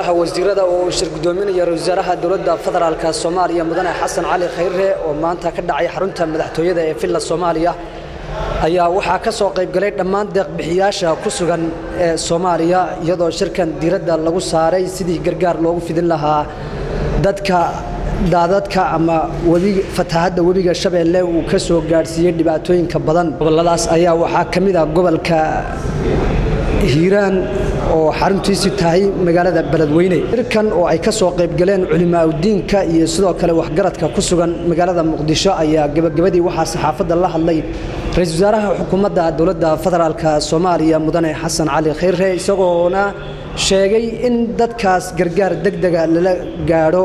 golaha wasiirada oo uu shir gudoominaya ra-isul wasaaraha dowladda federaalka soomaaliya mudane xasan cali khayre oo maanta ka dhacay xarunta madaxtooyada ee villa soomaaliya ayaa waxaa ka soo qaybgalay dhammaan deeqbixiyaasha ku sugan ee soomaaliya iyadoo shirkan diiradda lagu saaray sidii gargaar loogu fidin lahaa dadka daadadka ama webi fatahadda webiga shabeelle uu ka soo gaadhsiiyey dhibaatooyinka badan gobolladaas ayaa waxaa ka mid ah gobolka hiiraan oo xaruntiisu tahay magaalada beledweyne shirkan oo ay ka soo qaybgaleen culimaaudiinka iyo sidoo kale waxgaradka ku sugan magaalada muqdisho ayaa gebagabadii waxaa saxaafadda la hadlay ra-isul wasaaraha xukuumadda dowladda federaalka soomaaliya mudane xasan cali khayre isagoona sheegay in dadkaas gargaar degdega lala gaadho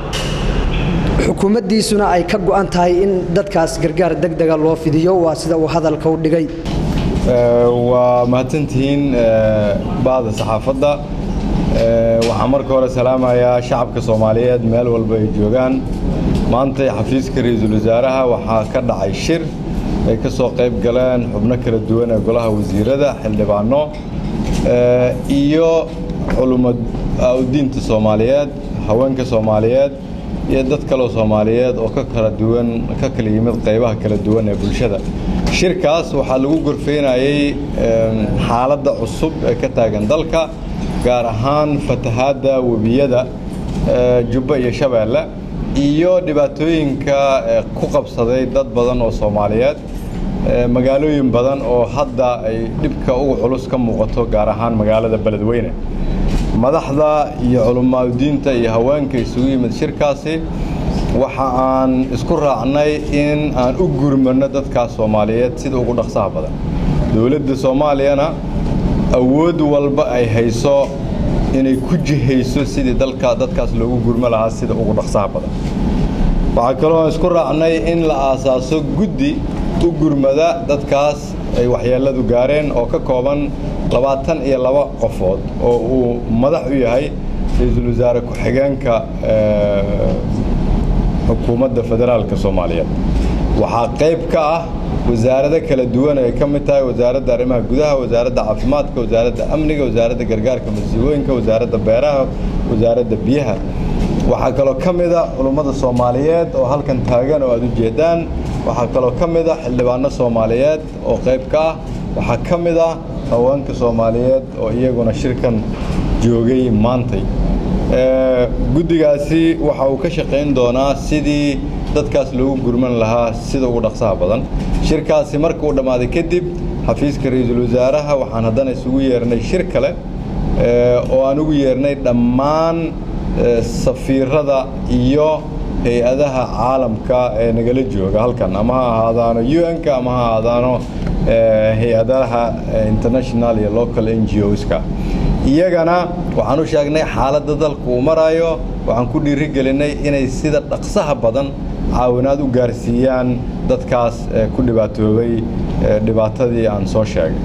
xukuumaddiisuna ay ka go'an tahay in dadkaas gargaar degdega loo fidiyo waa sida uu hadalka u dhigay waa mahadsantihiin bahda saxaafadda waxaan marka hore salaamayaa shacabka soomaaliyeed meel walba ay joogaan maantay xafiiska ra-iisul wasaaraha waxaa ka dhacay shir ay ka soo qayb galeen xubno kala duwan ee golaha wasiirada xildhibaano iyo culumaudiinta soomaaliyeed haweenka soomaaliyeed iyo dad kaloo soomaaliyeed oo ka kala duwan ka kala yimid qaybaha kala duwan ee bulshada shirkaas waxaa lagu gorfaynayey xaaladda cusub ee ka taagan dalka gaar ahaan fatahaadda webiyada jubba iyo shabeelle iyo dhibaatooyinka ku qabsaday dad badan oo soomaaliyeed magaalooyin badan oo hadda ay dhibka ugu culus ka muuqato gaar ahaan magaalada beledweyne madaxda iyo culumaadudiinta iyo haweenka isugu yimid shirkaasi waxa aan isku raacnay in aan u gurmano dadkaas soomaaliyeed sida ugu dhaqsaha badan dowladda soomaaliyana awood walba ay hayso inay ku jihayso sidii dalka dadkaas loogu gurmo lahaa sida ugu dhaqsaha badan waxaa kaloo aan isku raacnay in la aasaaso guddi u gurmada dadkaas ay waxyeelladu gaareen oo ka kooban labaatan iyo laba qofood oo uu madax u yahay ra-iisul wasaare ku-xigeenka xukuumadda federaalka soomaaliyeed waxaa qayb ka ah wasaarado kala duwan ay ka mid tahay wasaaradda arrimaha gudaha wasaaradda caafimaadka wasaaradda amniga wasaaradda gargaarka masiibooyinka wasaaradda beeraha wasaaradda biyaha waxaa kaloo ka mid a culummada soomaaliyeed oo halkan taagan oo aad u jeedaan waxaa kaloo ka mid a xildhibaano soomaaliyeed oo qayb ka ah waxaa ka mid ah haweenka soomaaliyeed oo iyaguna shirkan joogay maantay guddigaasi waxa uu ka shaqayn doonaa sidii dadkaas loogu gurman lahaa sida ugu dhaqsaha badan shirkaasi marka uu dhammaaday kadib xafiiska ra-iisul wasaaraha waxaan haddana isugu yeernay shir kale oo aan ugu yeernay dhammaan safiirada iyo hay-adaha caalamka ee nagala jooga halkan ama ha ahaadaano un-ka ama ha ahaadaano hay-adaha international iyo local n g oska iyagana waxaan u sheegnay xaaladda dalka uu maraayo waxaan ku dhiiri gelinay inay sida dhaqsaha badan caawinaad u gaarsiiyaan dadkaas ku dhibaatoobay dhibaatadii aan soo sheegay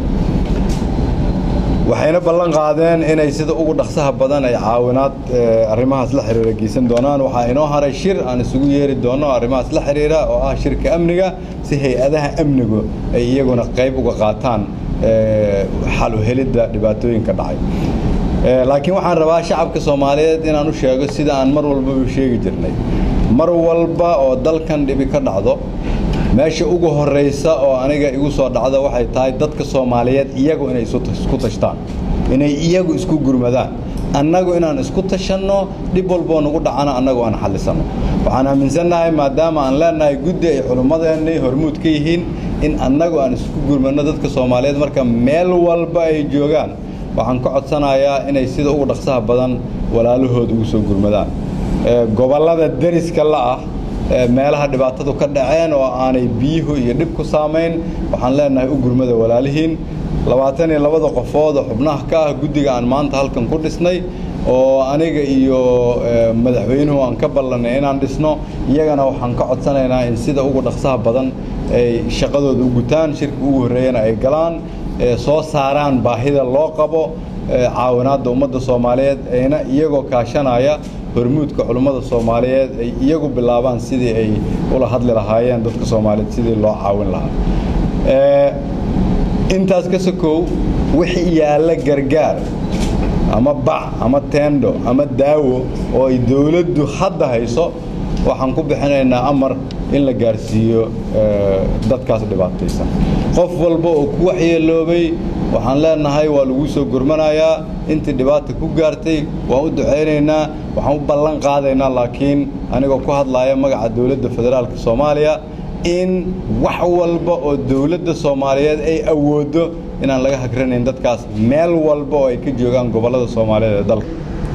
waxayna ballan qaadeen inay sida ugu dhaqsaha badan ay caawinaad arrimahaas la xiriira geysan doonaan waxaa inoo haray shir aan isugu yeeri doono arrimahaas la xiriira oo ah shirka amniga si hay-adaha amnigu ay iyaguna qayb uga qaataan xal u helidda dhibaatooyinka dhacay laakiin waxaan rabaa shacabka soomaaliyeed inaan u sheego sida aan mar walbaba sheegi jirnay mar walba oo dalkan dhibi ka dhacdo meesha ugu horraysa oo aniga igu soo dhacda waxay tahay dadka soomaaliyeed iyagu inay isku tashtaan inay iyagu isku gurmadaan annagu inaan isku tashanno dhib walboo nagu dhacana annagu aan xallisanno waxaan aaminsannahay maadaama aan leenahay guddi ay culummadeennii hormuud ka yihiin in annagu aan isku gurmanno dadka soomaaliyeed marka meel walba ay joogaan waxaan ka codsanayaa inay sida ugu dhaqsaha badan walaalahooda ugu soo gurmadaan gobollada deriska la'ah meelaha dhibaatadu ka dhaceen oo aanay biyuhu iyo dhib ku saamayn waxaan leenahay u gurmada walaalihiin labaatan iyo labada qofood oo xubnaha ka ah guddiga aan maanta halkan ku dhisnay oo aniga iyo madaxweynuhu aan ka ballannay inaan dhisno iyagana waxaan ka codsanaynaa in sida ugu dhaqsaha badan ay shaqadooda u gutaan shirka ugu horreeyana ay galaan soo saaraan baahida loo qabo caawinaadda ummadda soomaaliyeed ayna iyagoo kaashanaya hormuudka culummada soomaaliyeed ay iyagu bilaabaan sidii ay ula hadli lahaayeen dadka soomaaliyeed sidii loo caawin lahaa intaas ka sokow wixii yaalla gargaar ama bac ama teendho ama daawo oo ay dowladdu hadda hayso waxaan ku bixinaynaa amar in la gaarsiiyo dadkaas dhibaataysan qof walba oo ku waxyeeloobay waxaan leenahay waa lagu soo gurmanayaa intii dhibaata ku gaartay waan u ducaynaynaa waxaan u ballan qaadaynaa laakiin anigoo ku hadlaaya magaca dowladda federaalka soomaaliya in wax walba oo dowladda soomaaliyeed ay awooddo inaan laga hagranayn dadkaas meel walba oo ay ka joogaan gobollada soomaaliyeed ee dalka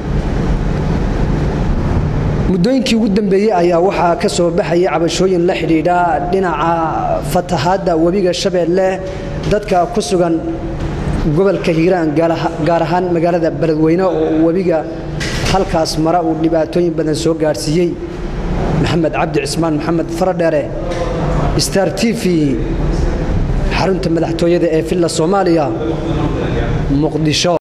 muddooyinkii ugu dambeeyey ayaa waxaa ka soo baxaya cabashooyin la xidhiidha dhinaca fatahaadda webiga shabeelle dadka ku sugan gobolka hiiraan gaar ahaan magaalada beledweyne oo webiga halkaas mara uu dhibaatooyin badan soo gaadhsiiyey maxamed cabdi cismaan maxamed faradheere star t v xarunta madaxtooyada ee villa soomaaliya muqdisho